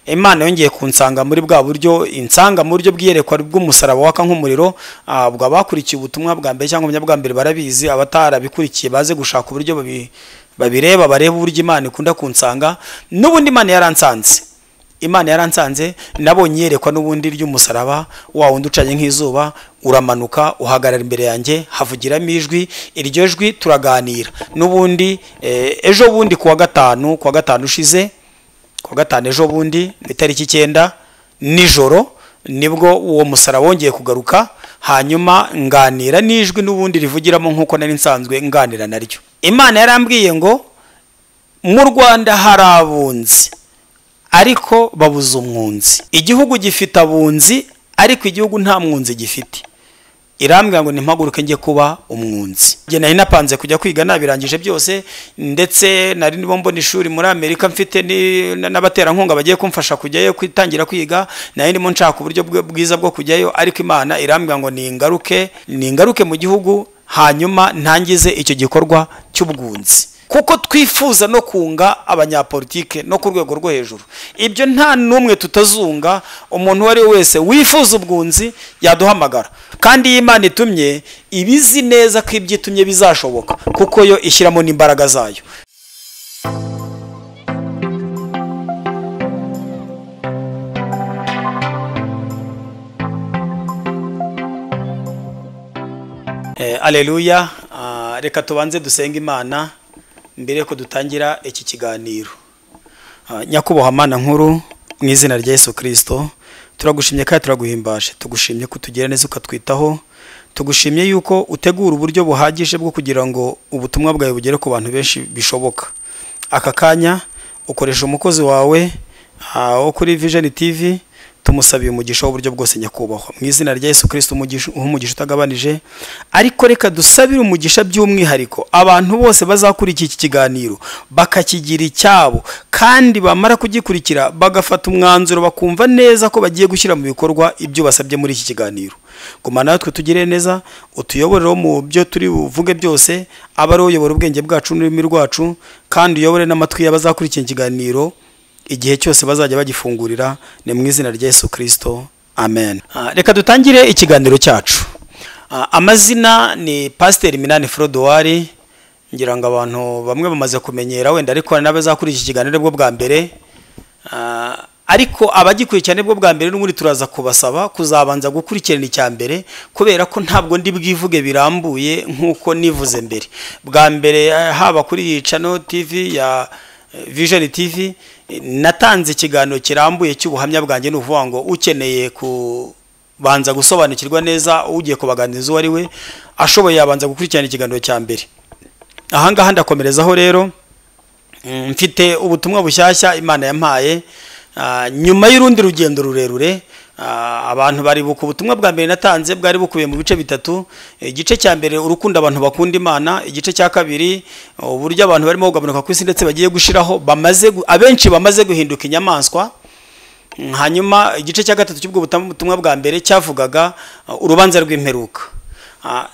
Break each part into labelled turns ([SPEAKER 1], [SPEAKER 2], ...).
[SPEAKER 1] imana yongeye kunsanga muri bwa buryo insanga mu buryo bw'iyerekwa bw'umusaraba waka nk'umuriro ah, ubwo abakurikiye ubutumwa bwa mbere cyangwa ubuhamya bwa mbere barabizi abatarabikurikiye baze gushaka uburyo babi- babireba barebe uburyo imana ikunda kunsanga n'ubundi imana yaransanze imana yaransanze nabonye iyerekwa n'ubundi ry'umusaraba wa wundi ucanye nk'izuba uramanuka uhagarara imbere yanjye havugiramo ijwi iryo jwi turaganira n'ubundi eh, ejo bundi kuwa gatanu kuwa gatanu ushize kuwa gatanu ejo bundi ku itariki icyenda nijoro nibwo uwo musaraba wongeye kugaruka hanyuma nganira n'ijwi n'ubundi rivugiramo nk'uko nari nsanzwe nganira naryo imana yarambwiye ngo mu rwanda hari abunzi ariko babuze umwunzi igihugu gifite abunzi ariko igihugu nta mwunzi gifite irambwira ngo ntimpaguruke njye kuba umwunzi Njye nari napanze kujya kwiga nabirangije byose ndetse nari nibo mbona ishuri muri amerika mfite ni- na- n'abaterankunga bagiye kumfasha kujyayo kwitangira kwiga nari ndimo nshaka uburyo bwe- bwiza bwo kujyayo ariko imana irambwira ngo ningaruke ningaruke mu gihugu hanyuma ntangize icyo gikorwa cy'ubwunzi kuko twifuza no kunga abanyapolitike no ku rwego rwo hejuru ibyo nta n'umwe tutazunga umuntu uwo ari we wese wifuza ubwunzi yaduhamagara kandi iyo imana itumye iba izi neza ko ibyo itumye bizashoboka kuko yo ishyiramo n'imbaraga zayo Eh, aleluya Ah, reka tubanze dusenge imana mbere yuko dutangira iki kiganiro Ah, nyakubahwa mana nkuru mu izina rya yesu kirisito turagushimye kandi turaguhimbaje tugushimye ko utugira neza ukatwitaho tugushimye yuko utegura uburyo buhagije bwo kugira ngo ubutumwa bwawe bugere ku bantu benshi bishoboka aka kanya ukoresha umukozi wawe ah, wo kuri vision tv tumusabiye umugisha w'uburyo bwose nyakubahwa mu izina rya yesu kirisito umugisha- uha umugisha utagabanije ariko reka dusabire umugisha by'umwihariko abantu bose bazakurikira iki kiganiro bakakigira icyabo kandi bamara kugikurikira bagafata umwanzuro bakumva neza ko bagiye gushyira mu bikorwa ibyo basabye muri iki kiganiro gumana natwe tugire neza utuyoboreho mu byo turi buvuge byose abe ari uyobora ubwenge bwacu n'ururimi rwacu kandi uyobore n'amatwi y'abazakurikira iki kiganiro igihe cyose bazajya bagifungurira ni mu izina rya yesu kirisito amen Ah, reka dutangire ikiganiro cyacu Ah, amazina ni pasiteri minani forodowari ngira ngo abantu bamwe bamaze kumenyera wenda ariko hari n'abazakora iki kiganiro bwo bwa mbere Ah, ariko abagikurikirana bwo bwa mbere n'ubundi turaza kubasaba kuzabanza gukurikirana icya mbere kubera ko ntabwo ndi bwivuge birambuye nk'uko nivuze mbere bwa mbere eh, haba kuri iyi cano tv ya eh, vision tv eh, natanze ikiganiro kirambuye cy'ubuhamya bwanjye ni ukuvuga ngo ukeneye ku banza gusobanukirwa neza ugiye kubaganiriza uwo ari we ashoboye yabanza gukurikirana ikiganiro cya mbere ahangaha ndakomerezaho rero Mm, mfite ubutumwa bushyashya imana yampaye Ah, nyuma y'urundi rugendo rurerure ah, abantu bari buka ubutumwa bwa mbere natanze bwari bukubiye mu bice bitatu igice cya mbere urukundo abantu bakunda imana igice cya kabiri uburyo abantu barimo kugabanuka ku isi ndetse bagiye gushiraho bamaze gu- abenshi bamaze guhinduka inyamaswa Mm, hanyuma igice cya gatatu cy'ubwo butam- butumwa bwa mbere cyavugaga uh, urubanza rw'imperuka Ah,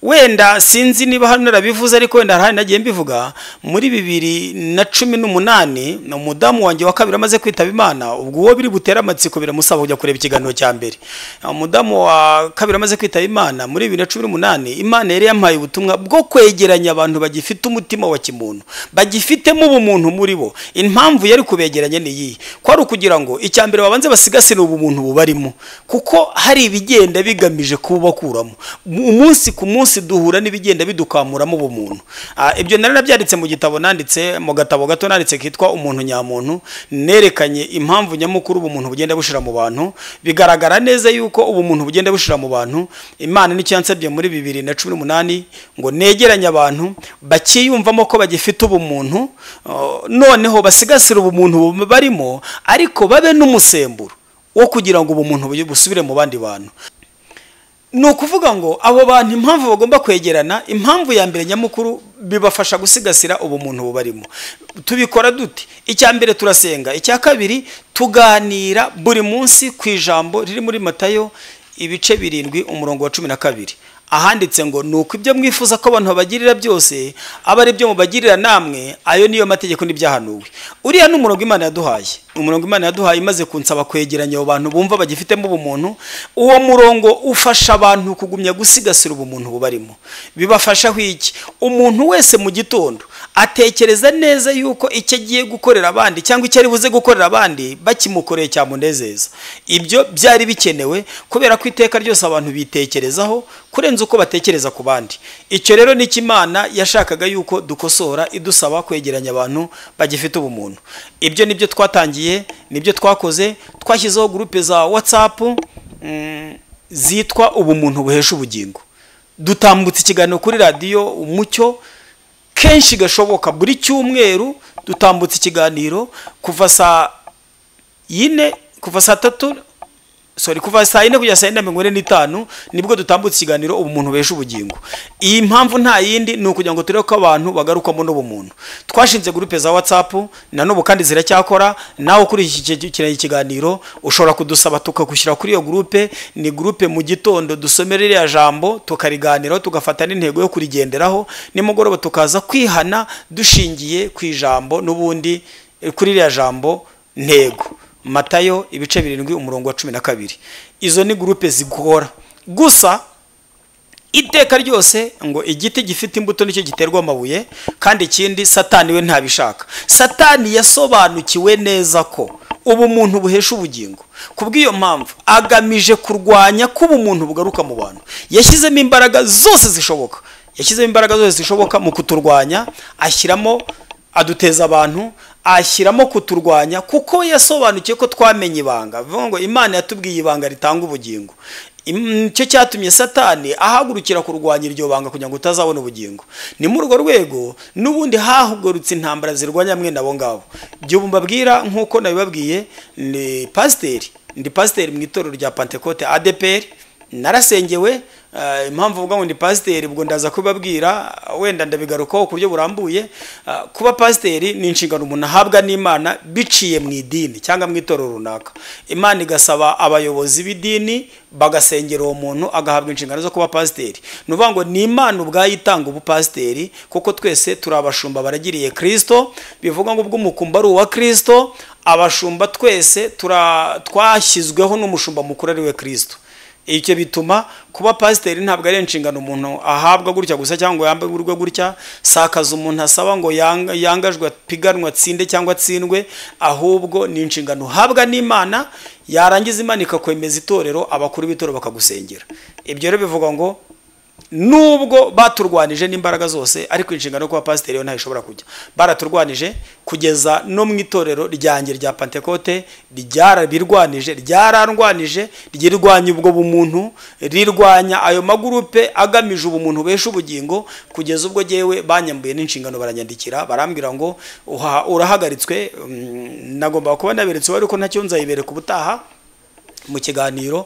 [SPEAKER 1] wenda sinzi niba hano narabivuze ariko wenda hari ahandi nagiye mbivuga muri bibiri na cumi n'umunani ni umudamu wanjye wa kabiri amaze kwitaba imana ubwo uwo biri butere amatsiko biramusaba kujya kureba ikiganiro cya mbere Ah, umudamu wa kabiri amaze kwitaba imana muri bibiri na cumi n'umunani imana yari yampaye ubutumwa bwo kwegeranya abantu bagifite umutima wa kimuntu bagifitemo ubumuntu muri bo impamvu yari kubegeranya ni iyi ko ari ukugira ngo icya mbere babanze basigasire ubumuntu bubarimo kuko hari ibigenda bigamije kububakuramo umunsi ku munsi duhura n'ibigenda bidukamuramo ubumuntu Ah, ibyo nari nabyanditse mu gitabo nanditse mu gatabo gato nanditse kitwa umuntu nyamuntu nerekanye impamvu nyamukuru ubumuntu bugenda bushira mu bantu bigaragara neza yuko ubumuntu bugenda bushira mu bantu imana nicyo yansabye muri bibiri na cumi n'umunani ngo negeranye abantu bakiyumvamo ko bagifite ubumuntu uh, noneho basigasire ubumuntu bu- barimo ariko babe n'umusemburo wo kugira ngo ubumuntu buyu- busubire mu bandi bantu ni ukuvuga ngo abo bantu impamvu bagomba kwegerana impamvu ya mbere nyamukuru bibafasha gusigasira ubumuntu bubarimo tubikora dute icya mbere turasenga icya kabiri tuganira buri munsi ku ijambo riri muri matayo ibice birindwi umurongo wa cumi na kabiri ahanditse ngo ni uko ibyo mwifuza ko abantu babagirira byose aba ari byo mubagirira namwe ayo niyo mategeko n'ibyahanuwe uriya ni umurongo imana yaduhaye umurongo imana yaduhaye imaze kunsaba kwegeranya abo bantu bumva bagifitemo ubumuntu uwo murongo ufasha abantu kugumya gusigasira ubumuntu bubarimo bibafasha iki umuntu wese mu gitondo atekereza neza yuko icyo agiye gukorera abandi cyangwa icyo ari buze gukorera abandi bakimukoreye cyamunezeza ibyo byari bikenewe kubera ko iteka ryose abantu bitekerezaho kurenza uko batekereza ku bandi icyo rero ni cyo imana yashakaga yuko dukosora idusaba kwegeranya abantu bagifite ubumuntu ibyo nibyo twatangiye nibyo twakoze twashyizeho gurupe za watsapu zitwa ubumuntu buhesha ubugingo dutambutsa ikiganiro kuri radiyo umucyo kenshi gashoboka buri cyumweru dutambutsa ikiganiro kuva saa yine kuva saa tatu sorry kuva saa yine kugera saa yine na mirongo ine n'itanu nibwo dutambutsa ikiganiro ubumuntu besha ubugingo iyi mpamvu nta yindi ni ukugira ngo turebe ko abantu bagarukamo n'ubumuntu twashinze gurupe za watsapu na n'ubu kandi ziracyakora nawe ukurikiranye ikiganiro ushobora kudusaba tukagushyira kuri iyo gurupe ni gurupe mu gitondo dusomera iriya jambo tukariganiraho tugafata n'intego yo kurigenderaho nimugoroba tukaza kwihana dushingiye ku ijambo n'ubundi kuri iriya jambo ntego matayo ibice birindwi umurongo wa cumi na kabiri izo ni gurupe zigora gusa iteka ryose ngo igiti gifite imbuto nicyo giterwa amabuye kandi ikindi satani we ntabishaka satani yasobanukiwe neza ko ubumuntu buhesha ubugingo kubw'iyo mpamvu agamije kurwanya ko ubumuntu bugaruka mu bantu yashyizemo imbaraga zose zishoboka yashyizemo imbaraga zose zishoboka mu kuturwanya ashyiramo aduteza abantu ashyiramo kuturwanya kuko yasobanukiye ko twamenye ibanga bivuga ngo imana yatubwiye ibanga ritanga ubugingo icyo cyatumye satani ahagurukira kurwanya iryo banga kugira ngo utazabona ubugingo ni muri urwo rwego n'ubundi hahugurutse intambara zirwanya mwene abo ngabo igihe mbabwira nk'uko nabibabwiye ni pasiteri ndi pasiteri mu itorero rya pantekote adeperi narasengewe impamvu uvuga ngo ni pasiteri ubwo ndaza kubabwira wenda ndabigarukaho ku buryo burambuye kuba pasiteri ni inshingano umuntu ahabwa n'imana biciye mu idini cyangwa mu itorero runaka imana igasaba abayobozi b'idini bagasengera uwo muntu agahabwa inshingano zo kuba pasiteri ni ukuvuga ngo ni imana ubwayo itanga ubupasiteri kuko twese turi abashumba baragiriye kirisito bivuga ngo ubwo umukumba ari uwa kirisito abashumba twese twashyizweho n'umushumba mukuru ari we kirisito icyo bituma kuba pasiteri ntabwo ari inshingano umuntu ahabwa gutya gusa cyangwa yambaye urwe gutya si akazi umuntu asaba ngo yangajwe apiganwe atsinde cyangwa atsindwe ahubwo ni inshingano uhabwa n'imana yarangiza imana ikakwemeza itorero abakuru b'itorero bakagusengera ibyo rero bivuga ngo nubwo baturwanije n'imbaraga zose ariko inshingano yo kuba pasiteri yo ntayo ishobora kujya baraturwanije kugeza no mu itorero ryanjye rya pantekote ryarabirwanije ryararwanije ryirwanya ubwo bumuntu rirwanya ayo magurupe agamije ubumuntu besha ubugingo kugeza ubwo yewe banyambuye n'inshingano baranyandikira barambwira ngo urahagaritswe nagomba kuba naberetse uwari ko ntacyo nzayibereka ubutaha mu kiganiro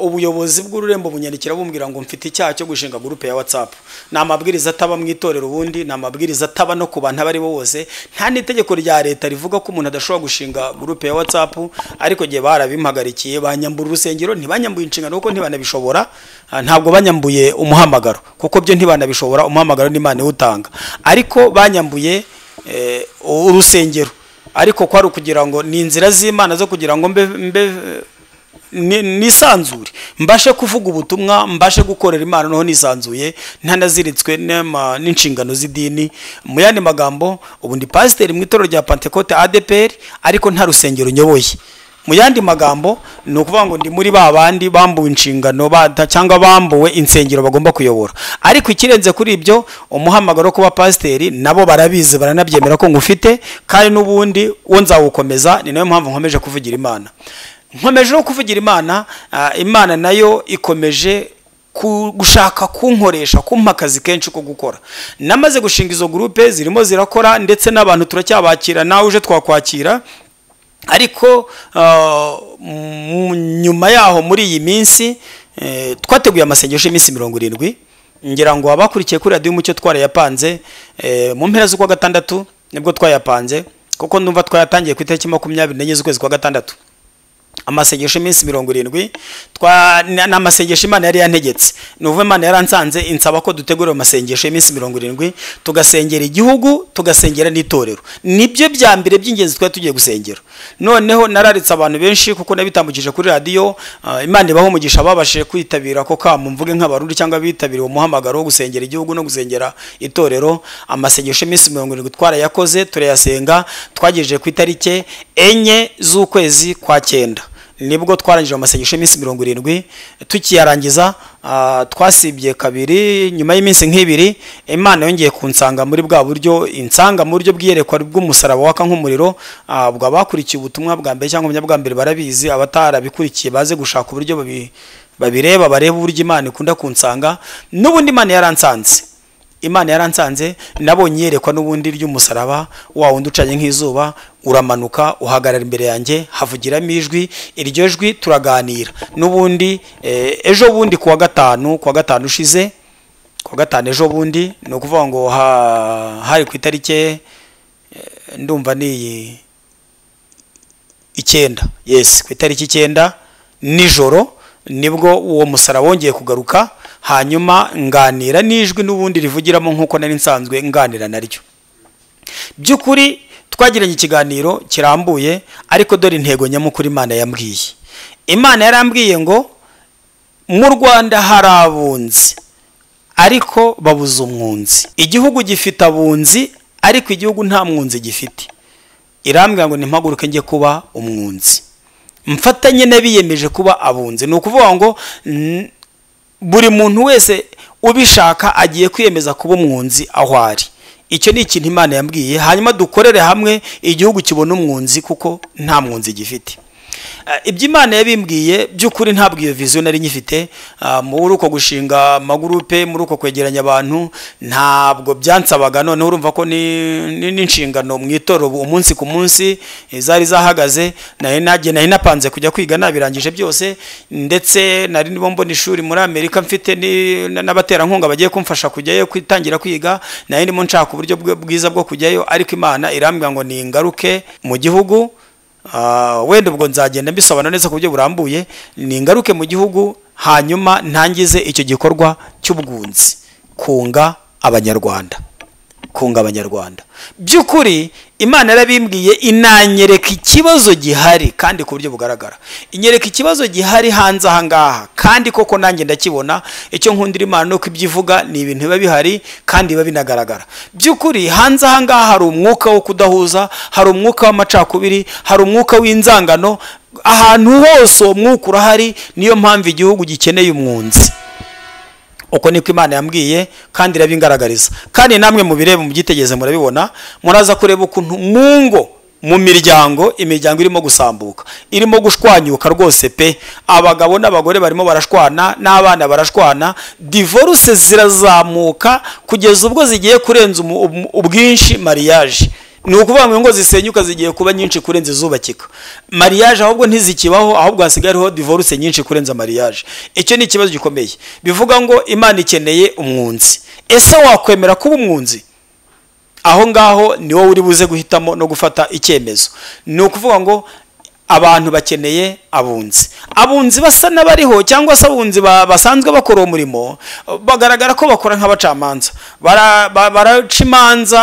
[SPEAKER 1] ubuyobozi bw'ururembo bunyandikira bumbwira ngo mfite icyaha cyo gushinga gurupe ya watsapu ni amabwiriza ataba mu itorero ubundi ni amabwiriza ataba no ku bantu abo ari bo bose nta n'itegeko rya leta rivuga ko umuntu adashobora gushinga gurupe ya watsapu ariko igihe barabimpagarikiye banyambura urusengero ntibanyambuye inshingano kuko ntibanabishobora ntabwo banyambuye umuhamagaro kuko byo ntibanabishobora umuhamagaro n'imana iwutanga ariko banyambuye urusengero ariko kwari ukugira ngo ni inzira z'imana zo kugira ngo mbe mbe nisanzure mbashe kuvuga ubutumwa mbashe gukorera imana noneho nisanzuye ntanaziritswe n'inshingano z'idini mu yandi magambo ubu ndi pasiteri mu itorero rya pantekote adeperi ariko nta rusengero nyoboye mu yandi magambo ni ukuvuga ngo ndi muri ba bandi bambuwe inshingano cyangwa bambuwe insengero bagomba kuyobora ariko ikirenze kuri ibyo umuhamagaro wo kuba pasiteri nabo barabizi baranabyemera ko ngufite kandi n'ubundi wo nzawukomeza ni nayo mpamvu nkomeje kuvugira imana nkomeje no kuvugira imana imana nayo ikomeje gushaka kunkoresha kumpa akazi kenshi ko gukora namaze gushinga izo gurupe zirimo zirakora ndetse n'abantu turacyabakira nawe uje twakwakira ariko nyuma yaho muri iyi minsi twateguye amasengesho y'iminsi mirongo irindwi ngira ngo abakurikiye kuri radiyo umucyo twarayapanze mu mpera z'ukwa gatandatu nibwo twayapanze kuko numva twayatangiye ku itariki makumyabiri n'enye z'ukwezi kwa gatandatu amasengesho y'iminsi mirongo irindwi ni amasengesho imana yari yantegetse ni uvuga imana yaransanze insaba ko dutegura amasengesho y'iminsi mirongo irindwi tugasengera igihugu tugasengera n'itorero nibyo bya mbere by'ingenzi twari tugiye gusengera noneho nararitse abantu benshi kuko nabitambukije kuri radiyo imana ibaho umugisha babashije kwitabira ko kamu mvuge nk'abarundi cyangwa bitabiriye umuhamagaro wo gusengera igihugu no gusengera itorero amasengesho y'iminsi mirongo irindwi twarayakoze turayasenga twagejeje ku itariki enye z'ukwezi kwa cyenda nibwo twarangije amasengesho y'iminsi mirongo irindwi tukiyarangiza twasibye kabiri nyuma y'iminsi nk'ibiri imana yongeye kunsanga muri bwa buryo insanga mu buryo bw'iyerekwa bw'umusaraba waka nk'umuriro bwa bakurikiye ubutumwa bwa mbere cyangwa ubutumwa bwa mbere barabizi abatarabikurikiye baze gushaka uburyo babireba bareba uburyo imana ikunda kunsanga n'ubundi imana yaransanze imana yaransanze nabonye yerekwa n'ubundi ry'umusaraba wa wundi ucanye nk'izuba uramanuka uhagarara imbere yanjye havugiramo ijwi iryo jwi turaganira n'ubundi ejo bundi ku wa gatanu ku wa gatanu ushize ku wa gatanu ejo bundi ni ukuvuga ngo hari ku itariki ndumva ni icyenda yesi ku itariki icyenda nijoro nibwo uwo musaraba wongeye kugaruka hanyuma nganira n'ijwi n'ubundi rivugiramo nk'uko nari nsanzwe nganira naryo by'ukuri twagiranye ikiganiro kirambuye ariko dore intego nyamukuru imana yambwiye imana yarambwiye ngo mu rwanda hari abunzi ariko babuze umwunzi igihugu gifite abunzi ariko igihugu nta mwunzi gifite irambwira ngo ntimpaguruke njye kuba umwunzi mfatanye n'abiyemeje kuba abunzi ni ukuvuga ngo buri muntu wese ubishaka agiye kwiyemeza kuba umwunzi aho ari icyo ni ikintu imana yambwiye hanyuma dukorere hamwe igihugu kibona umwunzi kuko nta mwunzi gifite ibyo imana yabimbwiye by'ukuri ntabwo iyo viziyo nari nyifite muri uko gushinga amagurupe muri uko kwegeranya abantu ntabwo byansabaga noneho urumva ko n'inshingano mu itoro umunsi ku munsi zari zahagaze nari napanze kujya kwiga nabirangije byose ndetse nari nibo mbona ishuri muri amerika mfite n'abaterankunga bagiye kumfasha kujyayo kwitangira kwiga nari ndimo nshaka uburyo bwiza bwo kujyayo ariko imana irambwira ngo ningaruke mu gihugu wenda ubwo nzagenda mbisobanura neza ku buryo burambuye ningaruke mu gihugu hanyuma ntangize icyo gikorwa cy'ubwunzi kunga abanyarwanda kunga abanyarwanda by'ukuri imana yarabimbwiye inanyereka ikibazo gihari kandi ku buryo bugaragara inyereka ikibazo gihari hanze aha ngaha kandi koko nanjye ndakibona icyo nkundira imana ni uko ibyo ivuga ni ibintu biba bihari kandi biba binagaragara by'ukuri hanze aha ngaha hari umwuka wo kudahuza hari umwuka w'amacakubiri hari umwuka w'inzangano ahantu hose uwo mwuka urahari niyo mpamvu igihugu gikeneye umwunzi uko niko imana yambwiye kandi irabingaragariza kandi namwe mu bireba byitegereze murabibona muraza kureba ukuntu mu ngo mu miryango imiryango irimo gusambuka irimo gushwanyuka rwose pe abagabo n'abagore barimo barashwana n'abana barashwana divorce zirazamuka kugeza ubwo zigiye kurenza ubwinshi mariage ni ukuvuga ngo ingo zisenyuka zigiye kuba nyinshi kurenza izubakika mariage ahubwo ntizikibaho ahubwo hasigaye hariho divorce nyinshi kurenza mariage icyo ni ikibazo gikomeye bivuga ngo imana ikeneye umwunzi ese wakwemera kuba umwunzi aho ngaho ni wowe uri buze guhitamo no gufata icyemezo ni ukuvuga ngo abantu bakeneye abunzi abunzi basa n'abariho cyangwa se abunzi basanzwe bakora uwo murimo bagaragara ko bakora nk'abacamanza baraca imanza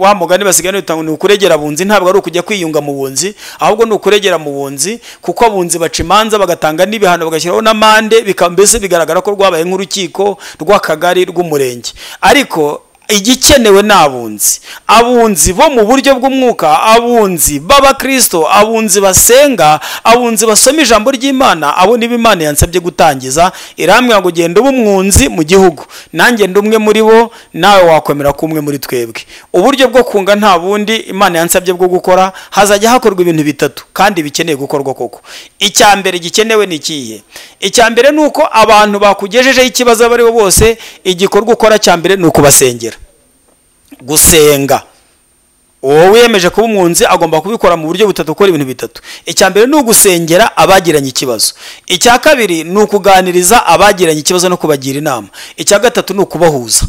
[SPEAKER 1] wa mugani basigaye bitanga ni ukuregera abunzi ntabwo ari ukujya kwiyunga mu bunzi ahubwo ni ukuregera mu bunzi kuko abunzi baca imanza bagatanga n'ibihano bagashyiraho n'amande mbese bigaragara ko rwabaye nk'urukiko rw'akagari rw'umurenge ariko igikenewe ni abunzi abunzi bo mu buryo bw'umwuka abunzi b'abakirisito abunzi basenga abunzi basoma ijambo ry'imana abo niba imana yansabye gutangiza irambwira ngo genda uba umwunzi mu gihugu nanjye ndi umwe muri bo nawe wakwemera ko umwe muri twebwe uburyo bwo kunga nta bundi imana yansabye bwo gukora hazajya hakorwa ibintu bitatu kandi bikeneye gukorwa koko icya mbere gikenewe ni ikihe icya mbere ni uko abantu bakugejejeho ikibazo abo ari bo bose igikorwa ukora cya mbere ni ukubasengera gusenga uwo wiyemeje kuba umwunzi agomba kubikora mu buryo butatu ukora ibintu bitatu icya mbere ni ugusengera abagiranye ikibazo icya kabiri ni ukuganiriza abagiranye ikibazo no kubagira inama icya gatatu ni ukubahuza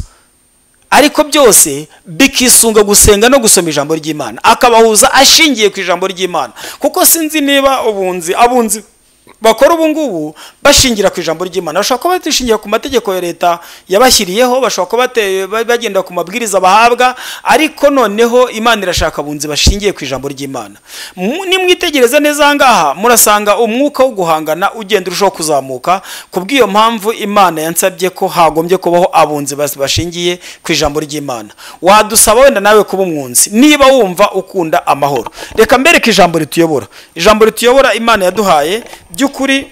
[SPEAKER 1] ariko byose bikisunga gusenga no gusoma ijambo ry'imana akabahuza ashingiye ku ijambo ry'imana kuko sinzi niba ubunzi abunzi bakora ubu ngubu bashingira ku ijambo ry'imana bashobora kuba batishingira ku mategeko ya leta yabashyiriyeho bashobora kuba bate- ba- bagenda ku mabwiriza bahabwa ariko noneho imana irashaka abunzi bashingiye ku ijambo ry'imana Mu- nimwitegereza neza aha ngaha murasanga umwuka wo guhangana ugenda urushaho kuzamuka kubw'iyo mpamvu imana yansabye ko hagombye kubaho abunzi bas- bashingiye ku ijambo ry'imana wadusaba wenda nawe kuba umwunzi niba wumva ukunda amahoro reka mbereke ijambo rituyobora ijambo rituyobora imana yaduhaye by'ukuri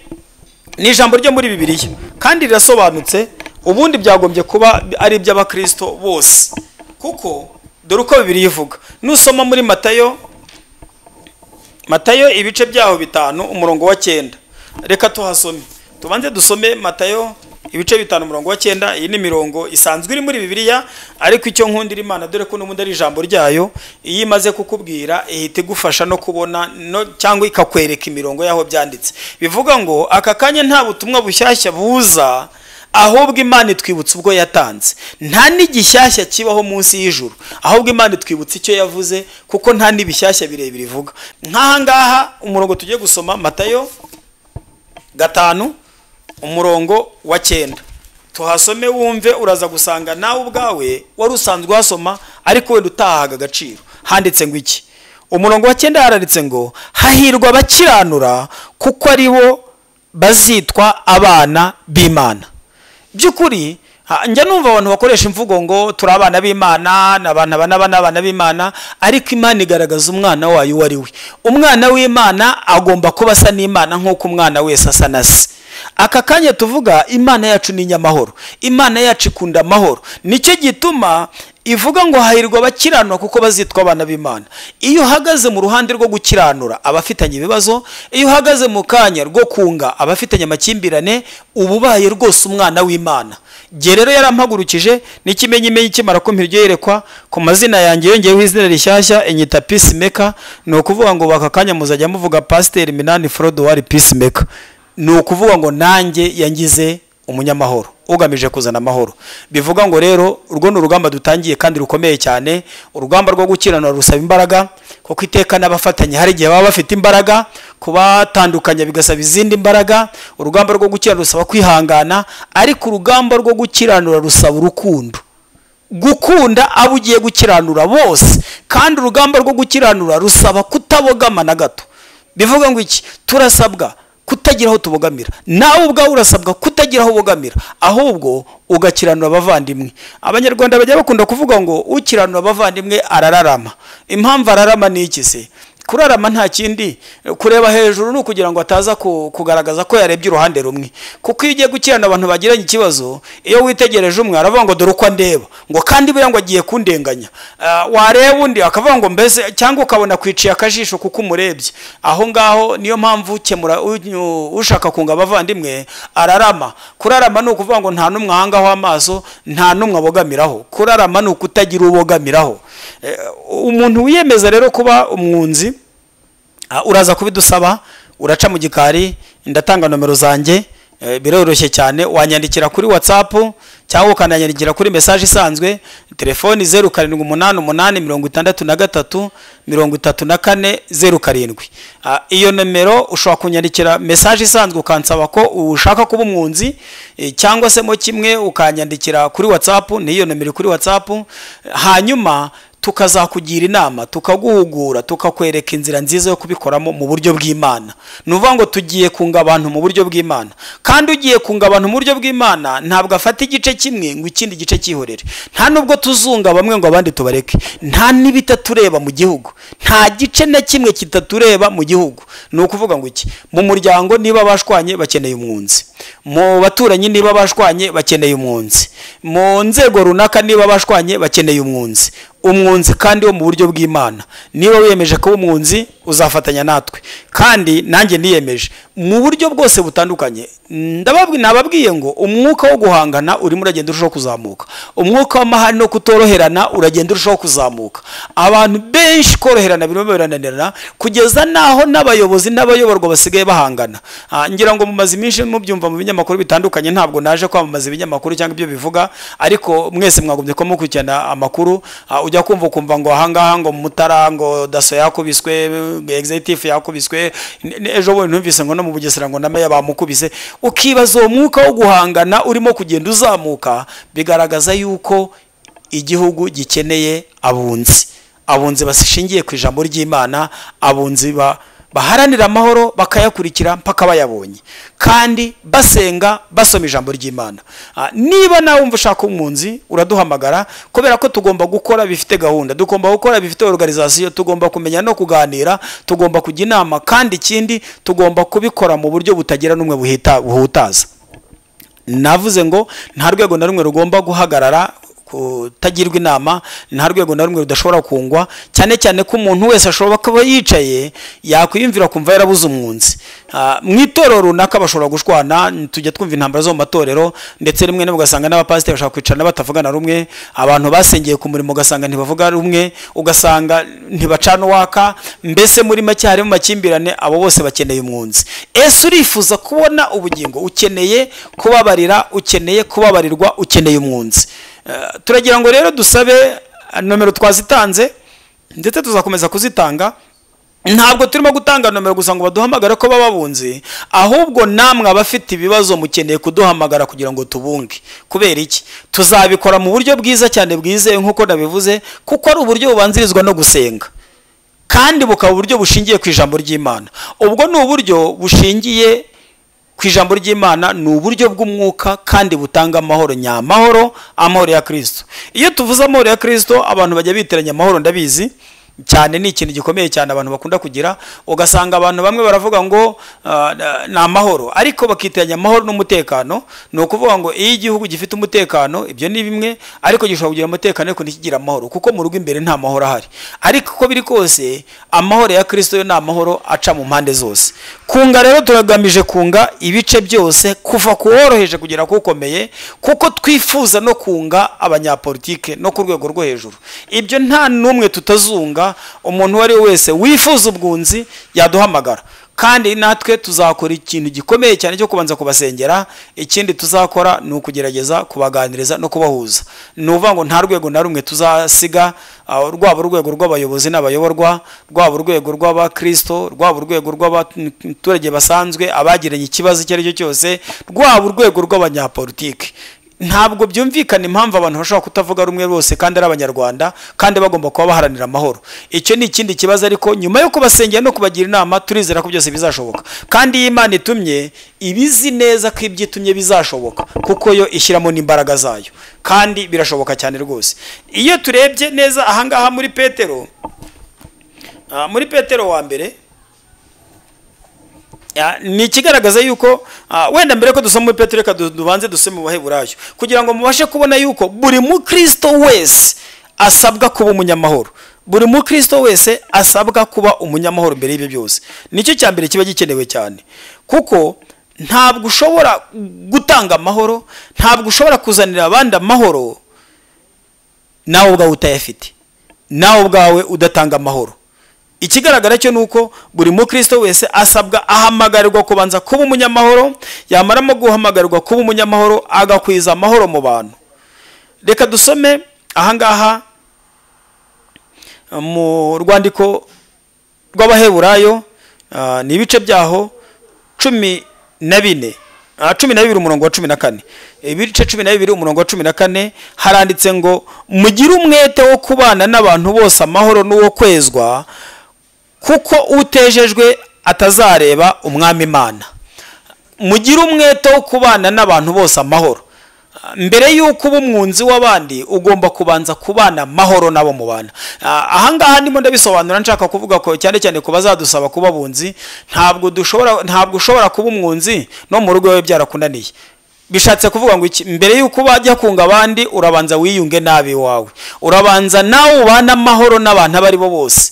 [SPEAKER 1] ni ijambo ryo muri bibiliya kandi rirasobanutse ubundi byagombye kuba ari iby'abakristo bose kuko dore uko bibiliya ivuga nusoma muri matayo matayo ibice byaho bitanu umurongo wa cyenda reka tuhasome tubanze dusome matayo ibice bitanu umurongo wa cyenda iyi ni imirongo isanzwe iri muri bibiliya ariko icyo nkundira imana dore ko n'ubundi ari ijambo ryayo iyo imaze kukubwira ihita igufasha no kubona no, cyangwa ikakwereka imirongo y'aho byanditse bivuga ngo aka kanya nta butumwa bushyashya buza ahubwo imana itwibutsa ubwo yatanze nta n'igishyashya kibaho munsi y'ijuru ahubwo imana itwibutsa icyo yavuze kuko nta n'ibishyashya birebire ivuga nk'aha ngaha umurongo tugiye gusoma matayo gatanu umurongo wa cyenda tuhasome wumve uraza gusanga nawe ubwawe wari usanzwe uhasoma ariko wenda utahahaga agaciro handitse ngo iki umurongo wa cyenda haranditse ngo hahirwa abakiranura kuko ari bo bazitwa abana b'imana by'ukuri ha- njya numva abantu bakoresha imvugo ngo turi abana b'imana ni abantu aba n'aba n'abana b'imana ariko imana igaragaza umwana wayo uwo ari we umwana w'imana agomba kuba asa n'imana nk'uko umwana wese asa na se aka kanya tuvuga imana yacu ni inyamahoro imana yacu ikunda amahoro nicyo gituma ivuga ngo hahirwa abakiranura kuko bazitwa abana b'imana iyo uhagaze mu ruhande rwo gukiranura abafitanye ibibazo iyo uhagaze mu kanya rwo kunga abafitanye amakimbirane uba ubaye rwose umwana w'imana Jye rero yarampagurukije n'ikimenyimenyi ikimara kumpira iryo yerekwa ku mazina yanjye yongeyeho izina rishyashya inyita peacemaker ni ukuvuga ngo baka kanya muzajya muvuga pasiteri minani forodo wari peacemaker ni ukuvuga ngo nanjye yangize umunyamahoro ugamije kuzana amahoro bivuga ngo rero urwo ni urugamba dutangiye kandi rukomeye cyane urugamba rwo gukiranura rusaba imbaraga kuko iteka n'abafatanya hari igihe baba bafite imbaraga kubatandukanya bigasaba izindi mbaraga urugamba rwo gukiranura rusaba kwihangana ariko urugamba rwo gukiranura rusaba urukundo gukunda abo ugiye gukiranura bose kandi urugamba rwo gukiranura rusaba kutabogama na gato bivuga ngo iki turasabwa kutagira aho tubogamira nawe ubwawe urasabwa kutagira aho ubogamira ahubwo ugakiranura abavandimwe abanyarwanda bajya bakunda kuvuga ngo ukiranura abavandimwe arararama impamvu ararama ni iki se kurarama nta kindi kureba hejuru ni ukugira ngo ataza ku- kugaragaza ko yarebye uruhande rumwe kuko iyo ugiye gukirana abantu bagiranye ikibazo iyo witegereje umwe aravuga ngo dore uko andeba ngo kandi buriya ngo agiye kundenganya Ah, wareba undi akavuga ngo mbese cyangwa ukabona kwiciye akajisho kuko umurebye aho ngaho niyo mpamvu ukemura u- ushaka kunga abavandimwe ararama kurarama ni ukuvuga ngo nta n'umwe ahangaho amaso nta n'umwe abogamiraho kurarama ni ukutagira uwo ubogamiraho Eh, umuntu wiyemeza rero kuba umwunzi Ah, uraza kubidusaba uraca mu gikari ndatanga nomero zanjye eh, biroroshye cyane wanyandikira kuri whatsapp cyangwa ukananyandikira kuri message isanzwe telefoni zeru karindwi umunani umunani mirongo itandatu na gatatu mirongo itatu na kane zeru karindwi Ah, iyo nomero ushobora kunyandikira message isanzwe ukansaba ko ushaka kuba umwunzi eh, cyangwa se mo kimwe ukanyandikira kuri whatsapp ni iyo nomero iri kuri whatsapp hanyuma tukazakugira inama tukaguhugura tukakwereka inzira nziza yo kubikoramo mu buryo bw'imana ni ukuvuga ngo tugiye kunga abantu mu buryo bw'imana kandi ugiye kunga abantu mu buryo bw'imana ntabwo afata igice kimwe ngo ikindi gice cyihorere nta nubwo tuzunga bamwe ngo abandi tubareke nta n'ibitatureba mu gihugu nta gice na kimwe kitatureba mu gihugu ni ukuvuga ngo iki mu muryango niba bashwanye bakeneye umwunzi mu baturanyi niba bashwanye bakeneye umwunzi mu nzego runaka niba bashwanye bakeneye umwunzi umwunzi kandi wo mu buryo bw'imana niba wiyemeje kuba umwunzi uzafatanya natwe kandi nanjye niyemeje mu buryo bwose butandukanye ndababwi nababwiye ngo umwuka wo guhangana urimo uragenda urushaho kuzamuka umwuka w'amahane no kutoroherana uragenda urushaho kuzamuka abantu benshi koroherana birimo birananirana kugeza n'aho n'abayobozi n'abayoborwa basigaye bahangana Ah, ngira ngo mumaze iminsi mubyumva mu binyamakuru bitandukanye ntabwo naje kwamamaza ibinyamakuru cyangwa ibyo bivuga ariko mwese mwagombye ko mukurikirana amakuru Ah, ujya kumva ukumva ngo ahangaha ngo mutara ngo daso yakubiswe executive yakubiswe N- n- ejo bundi numvise ngo no mu bugesera ngo na meya bamukubise ukibaza uwo mwuka wo guhangana urimo kugenda uzamuka bigaragaza yuko igihugu gikeneye abunzi abunzi bashingiye ku ijambo ry'imana abunzi ba- baharanira amahoro bakayakurikira mpaka bayabonye kandi basenga basoma ijambo ry'imana Ah, niba nawe wumva ushaka umwunzi uraduhamagara kubera ko tugomba gukora bifite gahunda tugomba gukora bifite organization tugomba kumenya no kuganira tugomba kujya inama kandi ikindi tugomba kubikora mu buryo butagira n'umwe buhita- buhutaza navuze ngo nta rwego na rumwe rugomba guhagarara kutagirwa inama nta rwego na rumwe rudashobora kungwa cyane cyane ko umuntu wese ashobora kuba yicaye yakwiyumvira kumva yarabuze umwunzi Ah, mu itorero runaka bashobora gushwana tujya twumva intambara zo mu matorero ndetse rimwe na rimwe ugasanga n'abapasiteri bashaka kwicarana batavugana rumwe abantu basengeye ku murimo ugasanga ntibavuga rumwe ugasanga ntibacana uwaka mbese muri make harimo amakimbirane abo bose bakeneye umwunzi ese urifuza kubona ubugingo ukeneye kubabarira ukeneye kubabarirwa ukeneye umwunzi Eh, turagira ngo rero dusabe eh, nomero twazitanze ndetse tuzakomeza kuzitanga ntabwo turimo gutanga nomero gusa ngo baduhamagare ko baba bunzi ahubwo namwe abafite ibibazo mukeneye kuduhamagara kugira ngo tubunge kubera iki tuzabikora mu buryo bwiza cyane bwizewe nk'uko nabivuze kuko ari uburyo bubanzirizwa no gusenga kandi bukaba uburyo bushingiye ku ijambo ry'imana ubwo ni uburyo bushingiye ku ijambo ry'imana ni uburyo bw'umwuka kandi butanga amahoro nyamahoro amahoro ya kirisito iyo tuvuze amahoro ya kirisito abantu bajya biteranya amahoro ndabizi cyane ni ikintu gikomeye cyane abantu bakunda kugira ugasanga abantu bamwe baravuga ngo ah, ni amahoro ariko bakiteranya amahoro n'umutekano ni ukuvuga ngo iyo igihugu gifite umutekano ibyo ni bimwe ariko gishobora kugira umutekano ariko ntikigire amahoro kuko mu rugo imbere nta mahoro ahari ariko uko biri kose amahoro ya kirisito yo ni amahoro aca mu mpande zose kunga rero turagamije kunga ibice byose kuva ku woroheje kugera ku ukomeye kuko twifuza no kunga abanyapolitike no ku rwego rwo hejuru ibyo nta n'umwe tutazunga umuntu uwo ari we wese wifuza ubwunzi yaduhamagara kandi natwe tuzakora ikintu gikomeye cyane cyo kubanza kubasengera ikindi tuzakora ni ukugerageza kubaganiriza no kubahuza ni ukuvuga ngo nta rwego na rumwe tuzasiga ah, rwaba urwego rw'abayobozi n'abayoborwa rwaba urwego rw'abakirisito rwaba urwego rw'abaturage basanzwe abagiranye ikibazo icyo ari cyo cyose rwaba urwego rw'abanyapolitike ntabwo byumvikana impamvu abantu bashobora kutavuga rumwe bose kandi ari abanyarwanda kandi bagomba kuba baharanira amahoro icyo ni ikindi kibazo ariko nyuma yo kubasengera no kubagira inama turizera ko byose bizashoboka kandi iyo imana itumye ibizi neza ko ibyo itumye bizashoboka kuko yo ishyiramo n'imbaraga zayo kandi birashoboka cyane rwose iyo turebye neza ahangaha muri petero ah, muri petero wa mbere Ya, ni ikigaragaza yuko ah, wenda mbere ko dusoma muri petero reka du- dubanze dusome mu baheburayo kugira ngo mubashe kubona yuko buri mukristo wese asabwa kuba umunyamahoro buri mukristo wese asabwa kuba umunyamahoro mbere y'ibyo byose nicyo cya mbere kiba gikenewe cyane kuko ntabwo ushobora gutanga amahoro ntabwo ushobora kuzanira abandi amahoro nawe ubwawe utayafite nawe ubwawe udatanga amahoro ikigaragara cyo ni uko buri mukristo wese asabwa ahamagarirwa kubanza kuba umunyamahoro yamaramo guhamagarirwa kuba umunyamahoro agakwiza amahoro mu bantu reka dusome ahangaha mu rwandiko rw'abaheburayo ah, ni ibice byaho cumi na bine Ah, cumi na bibiri umurongo wa cumi na kane ibice cumi na bibiri umurongo wa cumi na kane haranditse ngo mugire umwete wo kubana n'abantu bose amahoro n'uwo kwezwa kuko utejejwe atazareba umwami imana mugire umwete wo kubana n'abantu bose amahoro Ah, mbere y'uko uba umwunzi w'abandi ugomba kubanza kubana amahoro nabo mubana Ah, ahangaha ndimo ndabisobanura nshaka kuvuga ko cyane cyane ku bazadusaba kuba abunzi ntabwo dushobora ntabwo ushobora kuba umwunzi no mu rugo iwawe byarakunaniye bishatse kuvuga ngo iki mbere y'uko wajya kunga abandi urabanza wiyunge nabi wawe urabanza nawe ubane amahoro n'abantu abo ari bo bose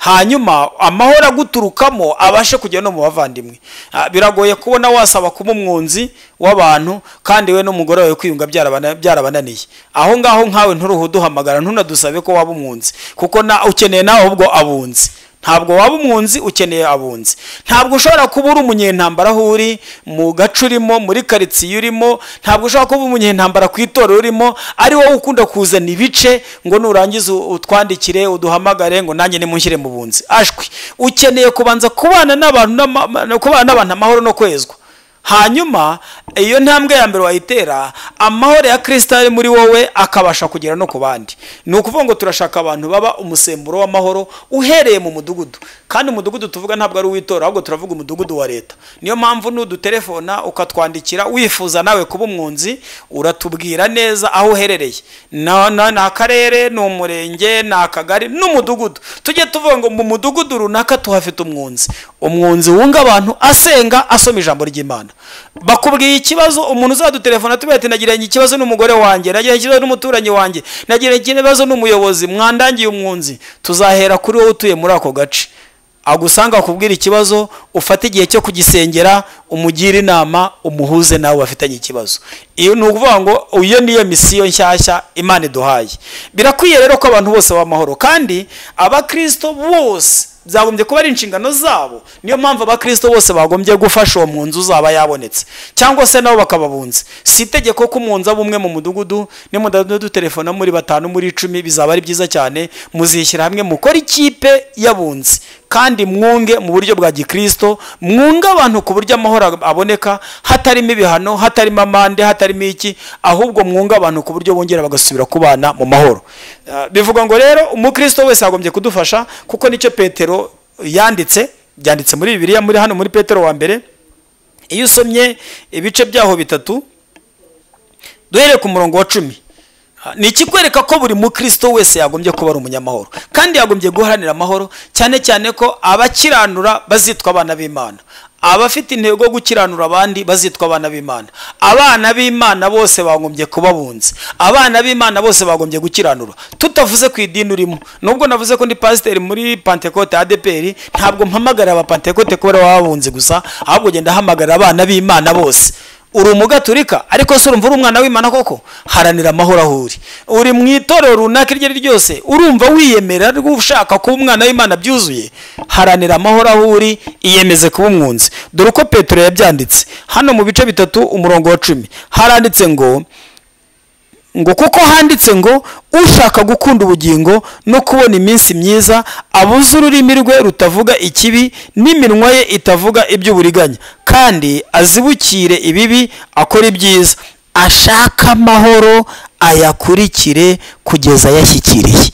[SPEAKER 1] hanyuma amahoro aguturukamo abashe kugera no mu bavandimwe Ah, biragoye kubona wasaba kuba umwunzi w'abantu kandi we n'umugore wawe kwiyunga byarabana- byarabananiye aho ngaho nkawe nturuhuduhamagara ntunadusabe ko waba umwunzi kuko na ukeneye nawe ahubwo abunzi ntabwo waba umwunzi ukeneye abunzi ntabwo ushobora kuba uri umunyentambara aho uri mu gace urimo muri karitsiye urimo ntabwo ushobora kuba umunyentambara ku itorero urimo ari wowe ukunda kuzana ibice ngo nurangiza u- utwandikire uduhamagare ngo nanjye nimushyire mu bunzi ashwi ukeneye kubanza kubana n'abantu n'ama- ma- kubana n'abantu amahoro no kwezwa hanyuma iyo ntambwe ya mbere wayitera amahoro ya kirisita ari muri wowe akabasha kugera no ku bandi ni ukuvuga ngo turashaka abantu baba umusemburo w'amahoro uhereye mu mudugudu kandi umudugudu tuvuga ntabwo ari uw'itora ahubwo turavuga umudugudu wa leta niyo mpamvu nudutelefona ukatwandikira wifuza nawe kuba umwunzi uratubwira neza aho uherereye na- na- ni akarere ni umurenge ni akagari n'umudugudu tujye tuvuga ngo mu mudugudu runaka tuhafite umwunzi umwunzi wunga abantu asenga asoma ijambo ry'imana bakubwiye ikibazo umuntu uzadutelefona tubwira ati nagiranye ikibazo n'umugore wanjye nagiranye ikibazo n'umuturanyi wanjye nagiranye ikibazo n'umuyobozi mwandangiye umwunzi tuzahera kuri wowe utuye muri ako gace agusanga akubwira ikibazo ufate igihe cyo kugisengera umugire inama umuhuze nawe bafitanye ikibazo iyo ni ukuvuga ngo iyo niyo misiyo nshyashya imana iduhaye birakwiye rero ko abantu bose b'amahoro kandi abakristo bose byagombye kuba ari inshingano zabo niyo mpamvu abakristo bose bagombye gufasha uwo munzu uzaba yabonetse cyangwa se nabo bakababunza si itegeko ko umunzu aba umwe mu mudugudu nimudadutelefona muri batanu muri icumi bizaba ari byiza cyane muzishyira hamwe mukore ikipe y'abunzi kandi mwunge mu buryo bwa gikristo mwunge abantu ku buryo amahoro aboneka hatarimo ibihano hatarimo amande hatarimo iki ahubwo mwunge abantu ku buryo bongera bagasubira kubana mu mahoro Ah, bivuga ngo rero umukristo wese yagombye kudufasha kuko nicyo petero yanditse byanditse muri bibiliya muri hano muri petero wa mbere iyo usomye ibice byaho bitatu duhereye ku murongo wa cumi Ah, ni ikikwereka ko buri mukristo wese yagombye kuba ari umunyamahoro kandi yagombye guharanira amahoro cyane cyane ko abakiranura bazitwa abana b'imana abafite intego yo gukiranura abandi bazitwa abana b'imana abana b'imana bose bagombye kuba bunzi abana b'imana bose bagombye gukiranura tutavuze ku idini urimo nubwo navuze ko ndi pasiteri muri pantekote adeperi ntabwo mpamagarira abapantekote kubera baba bunzi gusa ahubwo genda hamagarira abana b'imana bose uri umugaturika ariko se urumva uri umwana w'imana koko haranira amahoro aho uri uri mu itorero runaka iryo ari ryo ryose urumva wiyemera ariko ushaka kuba umwana w'imana byuzuye haranira amahoro aho uri iyemeze kuba umwunzi dore uko petero yabyanditse hano mu bice bitatu umurongo wa cumi haranditse ngo ngo kuko handitse ngo ushaka gukunda ubugingo no kubona iminsi myiza abuze ururimi rwe rutavuga ikibi n'iminwa ye itavuga iby'uburiganya kandi azibukire ibibi akora ibyiza ashaka amahoro ayakurikire kugeza ayashyikiriye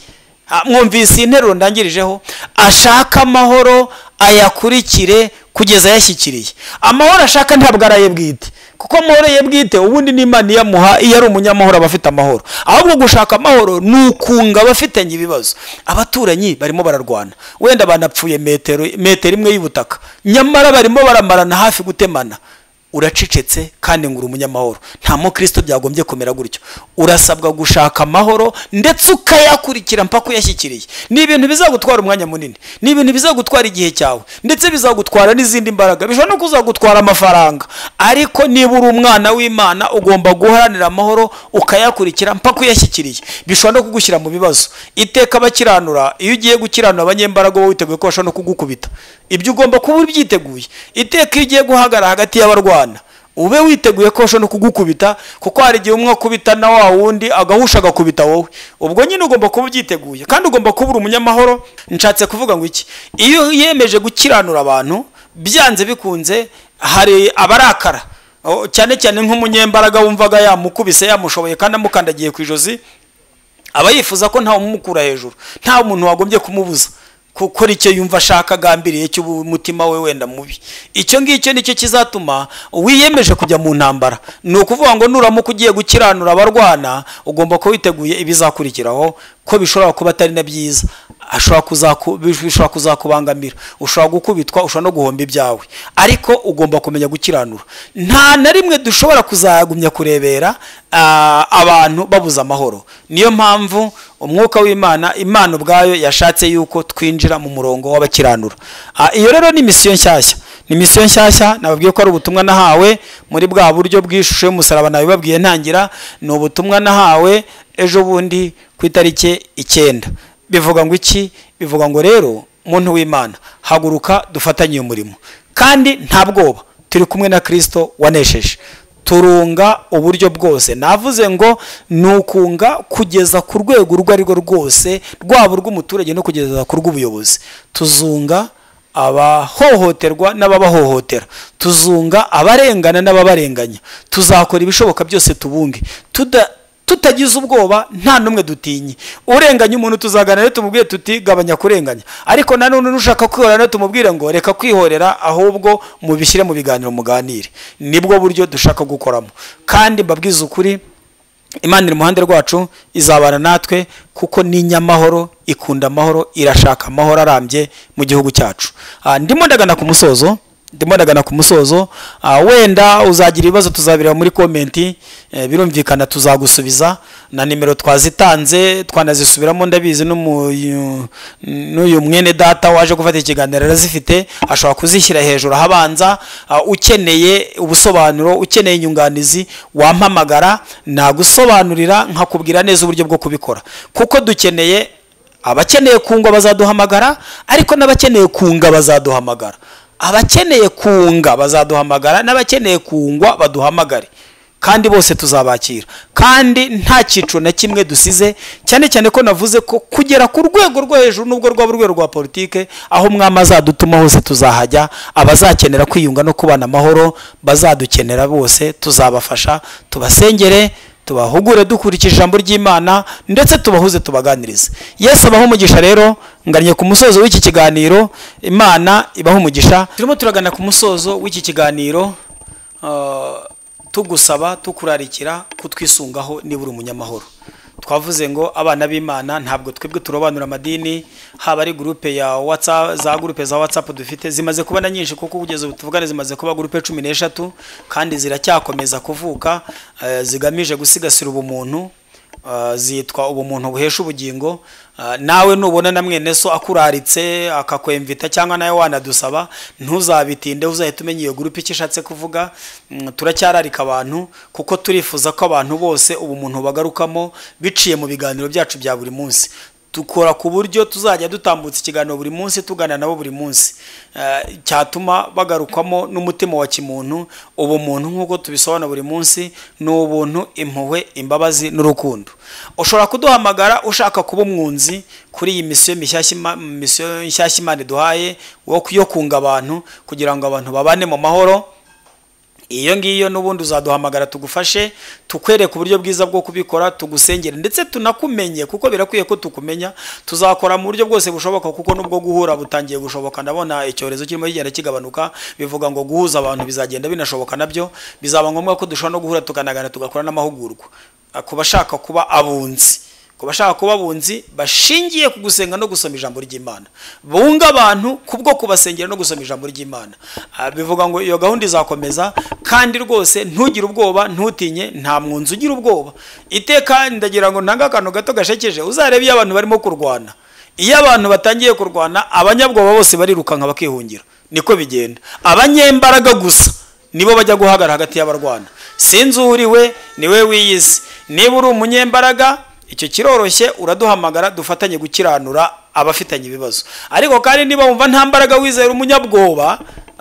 [SPEAKER 1] Ah, mwumvise iyi nteruro ndangirijeho ashaka amahoro ayakurikire kugeza ayashyikiriye amahoro ashaka ntabwo ari aye bwite kuko amahoro ye bwite ubundi n'imana iyamuha iyo ari umunyamahoro aba afite amahoro ahubwo gushaka amahoro ni ukunga abafitanye ibibazo abaturanyi barimo bararwana wenda banapfuye metero metero imwe y'ubutaka nyamara barimo baramarana hafi gutemana uracecetse kandi ngo uri umunyamahoro nta mukristo byagombye kumera gutyo urasabwa gushaka amahoro ndetse ukayakurikira mpaka uyashyikiriye ni ibintu bizagutwara umwanya munini ni ibintu bizagutwara igihe cyawe ndetse bizagutwara n'izindi mbaraga bishobora no kuzagutwara amafaranga ariko niba uri umwana w'imana ugomba guharanira amahoro ukayakurikira mpaka uyashyikiriye bishobora no kugushyira mu bibazo iteka abakiranura iyo ugiye gukiranura abanyembaraga wowe witeguye ko bashobora no kugukubita ibyo ugomba kuba ubyiteguye iteka iyo ugiye guhagarara hagati y'abarwana ube witeguye ko bashobora no kugukubita kuko hari igihe umwe akubita na wa wundi agahusha agakubita wowe ubwo nyine ugomba kuba ubyiteguye kandi ugomba kuba uri umunyamahoro nshatse kuvuga ngo iki iyo yemeje gukiranura abantu byanze bikunze hari abarakara Oh, cyane cyane nk'umunyembaraga wumvaga yamukubise yamushoboye kandi amukandagiye ku ijosi aba yifuza ko ntawe umukura hejuru nta muntu wagombye kumubuza gukora icyo yumva ashaka agambiriye cy'umutima we wenda mubi icyo ngicyo nicyo kizatuma wiyemeje kujya mu ntambara ni ukuvuga ngo nuramuka ugiye gukiranura abarwana ugomba kuba witeguye ibizakurikiraho ko bishobora kuba atari na byiza ashobora kuzaku- bishobora kuzakubangamira ushobora gukubitwa ushobora no guhomba ibyawe ariko ugomba kumenya gukiranura nta na rimwe dushobora kuzagumya kurebera ah, abantu babuze amahoro niyo mpamvu umwuka w'imana imana ubwayo yashatse yuko twinjira mu murongo w'abakiranura Ah, iyo rero ni misiyo nshyashya ni misiyo nshyashya nababwiye ko ari ubutumwa nahawe muri bwa buryo bw'ishusho y'umusaraba nabibabwiye ntangira ni ubutumwa nahawe ejo bundi ku itariki icyenda bivuga ngo iki bivuga ngo rero muntu w'imana haguruka dufatanye uyu murimo kandi nta bwoba turi kumwe na kirisito wanesheje turunga uburyo bwose navuze ngo ni ukunga kugeza ku rwego urwo ari rwo rwose rwaba urw'umuturage no kugeza ku rw'ubuyobozi tuzunga abahohoterwa n'ababahohotera tuzunga abarengana n'ababarenganya tuzakora ibishoboka byose tubunge tuda tutagize ubwoba nta n'umwe dutinye urenganya umuntu tuzagana rero tumubwire tuti gabanya kurenganya ariko nanone nushaka kwihorera rero tumubwire ngo reka kwihorera ahubwo mubishyire mu biganiro muganire nibwo buryo dushaka gukoramo kandi mbabwize ukuri imana iri iruhande rwacu izabana natwe kuko ni inyamahoro ikunda amahoro irashaka amahoro arambye mu gihugu cyacu Ah, ndimo ndagana ku musozo ndimo ndagana ku musozo Ah, wenda uzagira ibibazo tuzabireba muri komenti eh, birumvikana tuzagusubiza na nimero twazitanze twanazisubiramo ndabizi n'umu- n'uyu mwene data waje gufata ikiganiro arazifite ashobora kuzishyira hejuru ahabanza Ah, ukeneye ubusobanuro ukeneye inyunganizi wampamagara nagusobanurira nkakubwira neza uburyo bwo kubikora kuko dukeneye abakeneye kungwa bazaduhamagara ariko n'abakeneye kunga bazaduhamagara abakeneye kunga bazaduhamagara n'abakeneye kungwa baduhamagare kandi bose tuzabakira kandi nta cyiciro na kimwe dusize cyane cyane ko navuze ko kugera ku rwego rwo hejuru n'ubwo rwaba urwego rwa politike aho umwami azadutuma hose tuzahajya abazakenera kwiyunga no kubana amahoro bazadukenera bose tuzabafasha tubasengere tubahugure dukurikije ijambo ry'imana ndetse tubahuze tubaganirize yesu abaho umugisha rero nganye ku musozo w'iki kiganiro imana ibaho umugisha turimo turagana ku musozo w'iki kiganiro ah, tugusaba tukurarikira kutwisungaho niba uri umunyamahoro twavuze ngo abana b'imana ntabwo twebwe turobanura amadini haba ari gurupe ya watsa za gurupe za watsapu dufite zimaze kuba na nyinshi kuko kugeza ubu tuvugana zimaze kuba gurupe cumi n'eshatu kandi ziracyakomeza kuvuka eh, zigamije gusigasira ubumuntu Uh, zitwa ubumuntu buhesha ubugingo Uh, nawe nubona na mwene so akuraritse akakwemvita cyangwa nawe wanadusaba ntuzabitinde uzahita umenya iyo gurupe icyo ishatse kuvuga Mm, turacyararika abantu kuko turifuza ko abantu bose ubumuntu bagarukamo biciye mu biganiro byacu bya buri munsi dukora ku buryo tuzajya dutambutsa ikiganiro buri munsi tugana nabo buri munsi Eh, cyatuma bagarukamo n'umutima wa kimuntu ubumuntu nk'uko tubisobanura buri munsi ni ubuntu impuhwe imbabazi n'urukundo ushobora kuduhamagara ushaka kuba umwunzi kuri iyi misiyo mishyashya ima- misiyo nshyashya imana iduhaye wo yo kunga abantu kugira ngo abantu babane mu mahoro iyo ngiyo n'ubundi uzaduhamagara tugufashe tukwereke uburyo bwiza bwo kubikora tugusengere ndetse tunakumenye kuko birakwiye ko tukumenya tuzakora mu buryo bwose bushoboka kuko nubwo guhura butangiye gushoboka ndabona icyorezo kirimo kigenda kigabanuka bivuga ngo guhuza abantu bizagenda binashoboka nabyo bizaba ngombwa ko dushobora no guhura tukanagana tugakora n'amahugurwa Ah, ku bashaka kuba abunzi ku bashaka kuba abunzi bashingiye ku gusenga no gusoma ijambo ry'imana bunga abantu kubwo kubasengera no gusoma ijambo ry'imana Ah, bivuga ngo iyo gahunda izakomeza kandi rwose ntugire ubwoba ntutinye nta mwunzi ugira ubwoba iteka ndagira ngo ntange akantu gato gashekeje uzarebe iyo abantu barimo kurwana iyo abantu batangiye kurwana abanyabwoba bose barirukanka bakihungira niko bigenda abanyembaraga gusa nibo bajya guhagarara hagati y'abarwana sinzi uwuriwe niwe wiyizi niba uri umunyembaraga icyo kiroroshye uraduhamagara dufatanye gukiranura abafitanye ibibazo ariko kandi niba wumva nta mbaraga wizera umunyabwoba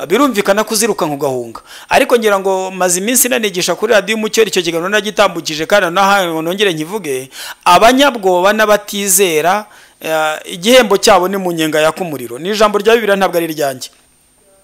[SPEAKER 1] birumvikana ko uzirukanka ugahunga ariko ngira ngo maze iminsi nanigisha kuri radiyo umucyo icyo kiganiro nagitambukije kandi nahantu nongere nkivuge abanyabwoba n'abatizera eh, igihembo cyabo ni mu nyenga yaka umuriro ni ijambo rya bibiriya ntabwo ari iryanjye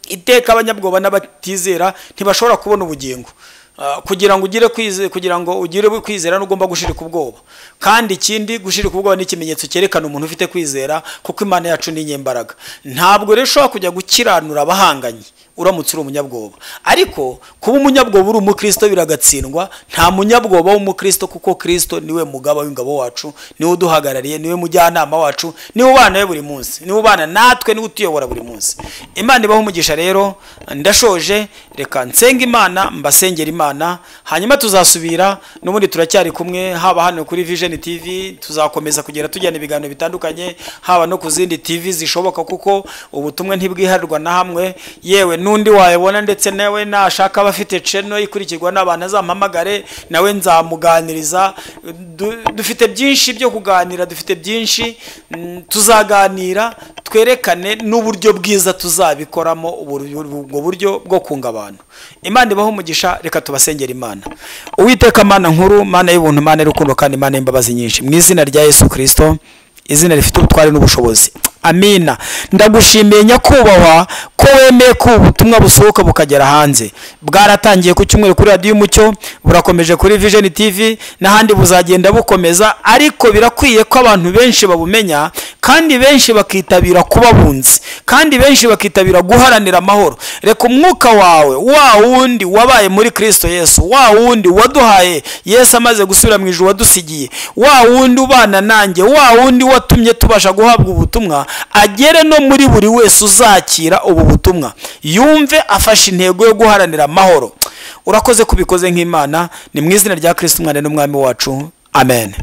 [SPEAKER 1] iteka abanyabwoba n'abatizera ntibashobora kubona ubugingo Ah, kugira ngo ugire kwize kugira ngo ugire kwizera n'ugomba gushirika ubwoba kandi ikindi gushirika ubwoba ni ikimenyetso cyerekana umuntu ufite kwizera kuko imana yacu ni inyembaraga ntabwo rero ushobora kujya gukiranura abahanganye uramutse uri umunyabwoba ariko kuba umunyabwoba uri umukristo biragatsindwa nta munyabwoba w'umukristo kuko kirisito niwe mugaba w'ingabo wacu niwe uduhagarariye niwe mujyanama wacu niwe ubana we buri munsi niwe ubana natwe niwe utuyobora buri munsi imana ibaho umugisha rero ndashoje reka nsenga imana mbasengera imana hanyuma tuzasubira n'ubundi turacyari kumwe haba hano kuri vision tv tuzakomeza kugera tujyana ibiganiro bitandukanye haba no ku zindi tv zishoboka kuko ubutumwa ntibwiharirwa na hamwe yewe n'undi wayabona ndetse nawe nashaka aba afite ceno ikurikirwa n'abantu azampamagare nawe nzamuganiriza Du- dufite byinshi byo kuganira dufite byinshi mm, tuzaganira twerekane n'uburyo bwiza tuzabikoramo ubur- ubwo buryo bwo kunga abantu imana ibaho umugisha reka tubasengera imana uwiteka mana nkuru mana y'ubuntu mana y'urukundo kandi mana y'imbabazi nyinshi mu izina rya yesu kirisito izina rifite ubutware n'ubushobozi amina ndagushimiye nyakubahwa ko wemeye ko ubutumwa busohoka bukagera hanze bwaratangiye ku cyumweru kuri radiyo umucyo burakomeje kuri vision tv n'ahandi buzagenda bukomeza ariko birakwiye ko abantu benshi babumenya kandi benshi bakitabira kuba bunzi kandi benshi bakitabira guharanira amahoro reka umwuka wawe wa wundi wabaye muri kristo yesu wa wundi waduhaye yesu amaze gusubira mu ijuru wadusigiye wa wundi ubana nanjye wa wundi watumye tubasha guhabwa ubutumwa agere no muri buri wese uzakira ubu butumwa yumve afashe intego yo guharanira amahoro urakoze kubikoze nk'imana ni mu izina rya kristo umwana n'umwami wacu amen